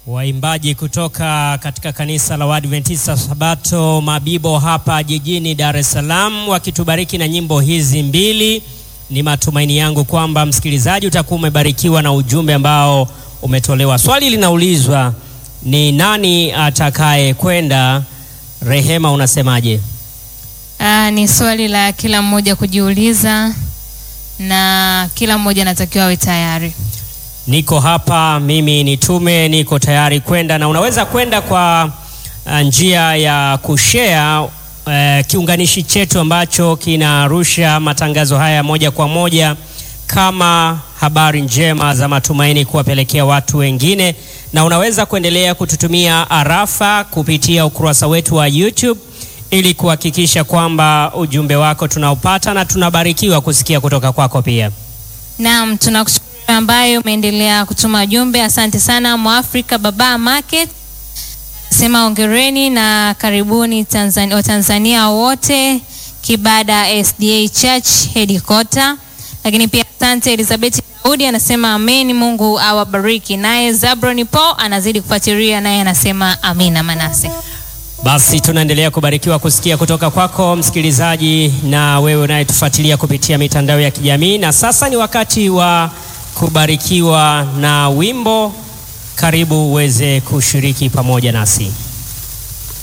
Waimbaji kutoka katika kanisa la Waadventista Sabato Mabibo hapa jijini Dar es Salaam wakitubariki na nyimbo hizi mbili. Ni matumaini yangu kwamba msikilizaji utakuwa umebarikiwa na ujumbe ambao umetolewa. Swali linaulizwa ni nani atakaye kwenda? Rehema, unasemaje? Ah, ni swali la kila mmoja kujiuliza na kila mmoja anatakiwa awe tayari. Niko hapa mimi nitume, niko tayari kwenda, na unaweza kwenda kwa uh, njia ya kushare uh, kiunganishi chetu ambacho kinarusha matangazo haya moja kwa moja kama habari njema za matumaini kuwapelekea watu wengine, na unaweza kuendelea kututumia arafa kupitia ukurasa wetu wa YouTube ili kuhakikisha kwamba ujumbe wako tunaupata na tunabarikiwa kusikia kutoka kwako pia. Naam, tunakushukuru ambayo umeendelea kutuma jumbe. Asante sana Mwafrika Baba Market sema ongereni na karibuni Tanzania, Watanzania wote Kibada SDA Church headquarter. Lakini pia asante Elizabeth Daudi anasema amen, Mungu awabariki. Naye Zabroni Paul anazidi kufuatilia naye anasema amina. Manase Basi tunaendelea kubarikiwa kusikia kutoka kwako msikilizaji, na wewe unayetufuatilia kupitia mitandao ya kijamii. Na sasa ni wakati wa kubarikiwa na wimbo. Karibu uweze kushiriki pamoja nasi.